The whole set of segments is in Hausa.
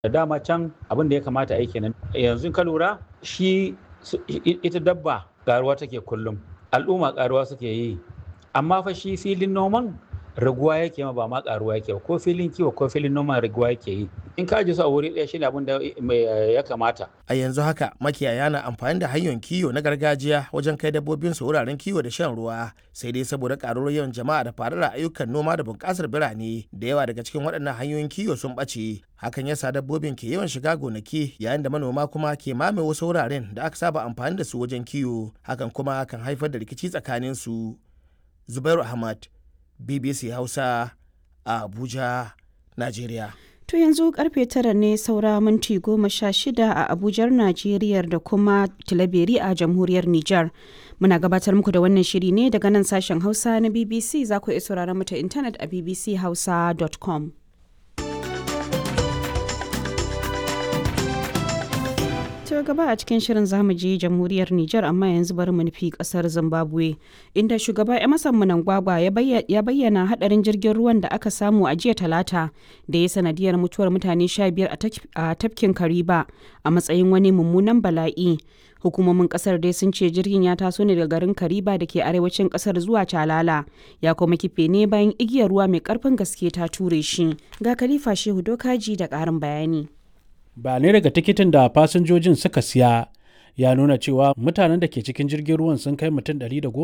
da dama can abin da ya kamata a yi kenan yanzu ka lura shi ita dabba karuwa take kullum al'umma karuwa suke yi amma fa shi filin noman raguwa yake ma ba ma karuwa yake ko filin kiwo ko filin noman raguwa yake yi in ka ji su a wuri ɗaya shine abin da ya kamata a yanzu haka makiyaya na amfani da hanyoyin kiwo na gargajiya wajen kai dabbobin su wuraren kiwo da shan ruwa sai dai saboda karuwar yawan jama'a da faruwar ayyukan noma da bunƙasar birane da yawa daga cikin waɗannan hanyoyin kiwo sun ɓace hakan yasa dabbobin ke yawan shiga gonaki yayin da manoma kuma ke mame wasu wuraren da aka saba amfani da su wajen kiwo hakan kuma kan haifar da rikici tsakanin su zubairu ahmad bbc hausa a abuja najeriya To yanzu karfe tara ne saura minti goma sha shida a Abujar Najeriya da kuma Tilaberi a jamhuriyar Nijar. Muna gabatar muku da wannan shiri ne daga nan sashen Hausa na BBC za ku iya sauraron mu ta intanet a bbchausa.com. To gaba a cikin shirin zamu je jamhuriyar Nijar amma yanzu bari mu nufi kasar Zimbabwe inda shugaba Emerson Mnangagwa ya bayyana hadarin jirgin ruwan da aka samu a jiya talata da ya sanadiyar mutuwar mutane 15 a tafkin Kariba a matsayin wani mummunan bala'i. Hukumomin kasar dai sun ce jirgin ya taso ne daga garin Kariba da ke arewacin kasar zuwa Calala ya kuma kife ne bayan igiyar ruwa mai karfin gaske ta ture shi. Ga Khalifa Shehu Dokaji da ƙarin bayani. bayanai daga tikitin da fasinjojin suka siya ya nuna cewa mutanen da ke cikin jirgin ruwan sun kai mutum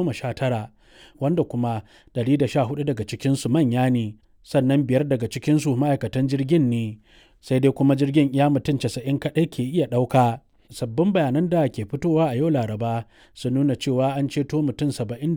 119 wanda kuma 114 daga cikinsu manya ne sannan biyar daga cikinsu ma'aikatan jirgin ne sai dai kuma jirgin iya mutum 90 kaɗai ke iya ɗauka sabbin bayanan da ke fitowa a yau laraba sun nuna cewa an ceto mutum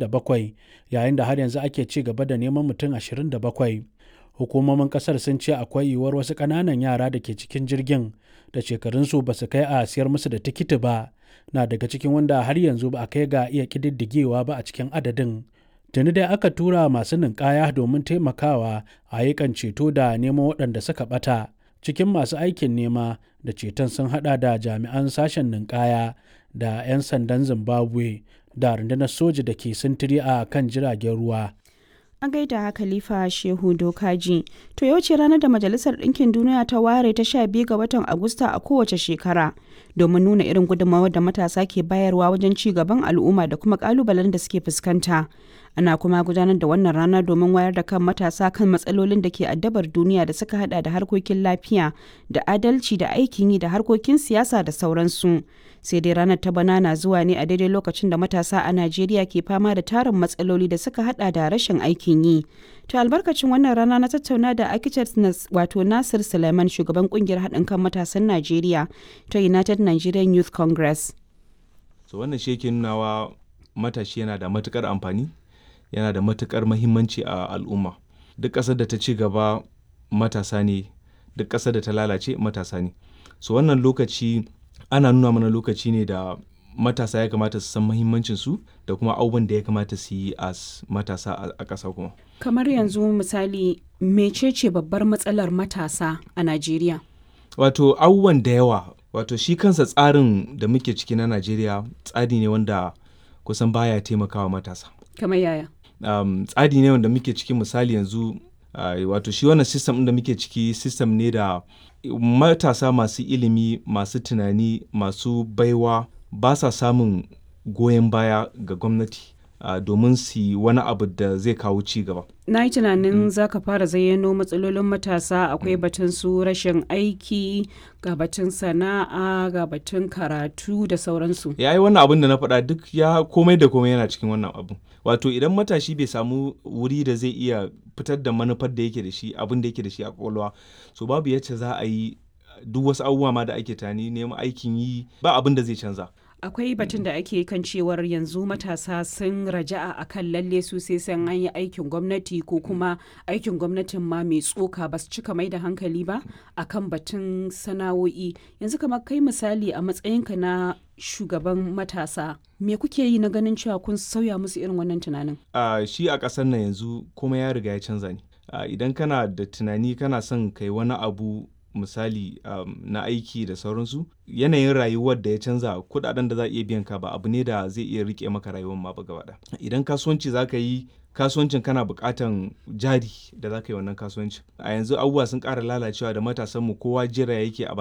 77 yayin da har yanzu ake ci gaba da neman mutum 27 hukumomin kasar sun ce akwai yiwuwar wasu ƙananan yara da ke cikin jirgin da shekarunsu ba su kai a siyar musu da tikiti ba na daga cikin wanda har yanzu ba a kai ga iya ƙididdigewa ba a cikin adadin tuni dai aka tura masu ninkaya domin taimakawa a ayyukan ceto da neman waɗanda suka ɓata cikin masu aikin nema da ceton sun hada da jami'an sashen ninkaya da 'yan sandan zimbabwe da rundunar soja da ke sintiri a kan jiragen ruwa a gaida khalifa shehu dokaji to yau ce ranar da majalisar ɗinkin duniya ta ware ta sha biyu ga watan agusta a kowace shekara domin nuna irin gudunmawar da matasa ke bayarwa wajen ci gaban al'umma da kuma kalubalen da suke fuskanta ana kuma gudanar da wannan rana domin wayar da kan matasa kan matsalolin da ke addabar duniya da suka hada da harkokin lafiya da adalci da aikin yi da harkokin siyasa da sauransu sai dai ranar ta bana na zuwa ne a daidai lokacin da matasa a najeriya ke fama da tarin matsaloli da suka hada da rashin aikin yi to albarkacin wannan rana na tattauna da architect wato nasir suleiman shugaban kungiyar haɗin kan matasan najeriya ta united nigerian youth congress so wannan shi yake nunawa matashi yana da matukar amfani yana da matukar mahimmanci a al'umma duk ƙasar da ta ci gaba matasa ne duk ƙasar da ta lalace matasa ne so wannan lokaci ana nuna mana lokaci ne da matasa ya kamata su san mahimmancin su da kuma abubuwan da ya kamata su yi a matasa a ƙasa kuma kamar yanzu misali mecece babbar matsalar matasa a najeriya wato abubuwan da yawa wato shi kansa tsarin da muke ciki na najeriya tsari ne wanda kusan baya taimakawa matasa kamar yaya um, tsari ne wanda muke ciki misali yanzu uh, wato shi wannan system da muke ciki system ne da matasa masu ilimi masu tunani masu baiwa ba sa samun goyon baya ga gwamnati uh, domin su yi wani abu da zai kawo ci gaba na yi tunanin mm. za ka fara zayyano matsalolin matasa akwai mm. batun su rashin aiki ga batun sana'a ga batun karatu da sauransu ya yi wannan abin da na faɗa duk ya komai da komai yana cikin wannan abu wato idan matashi bai samu wuri da zai iya fitar da manufar da yake da shi abin da yake da shi a kwakwalwa so babu yacce za a yi duk wasu abubuwa ma da ake tani neman aikin yi ba abin da zai canza akwai batun da ake kan cewar yanzu matasa sun raja'a a kan lalle su sai san an yi aikin gwamnati ko kuma aikin gwamnatin ma mai tsoka ba su cika mai da hankali ba a kan batun sana'o'i yanzu kamar kai misali a matsayinka na shugaban matasa me kuke yi na ganin cewa kun sauya musu irin wannan tunanin uh, shi a ƙasar nan yanzu kuma ya riga ya canza ne uh, idan kana da tunani kana son kai wani abu misali um, na aiki da sauransu yanayin rayuwar da ya canza kudaden da za a iya biyan ka ba abu ne da zai iya rike maka rayuwar ma ba gaba idan kasuwanci za ka yi kasuwancin kana buƙatan jari da za ka yi wannan kasuwancin a yanzu abubuwa sun ƙara lalacewa da matasanmu kowa jira yake a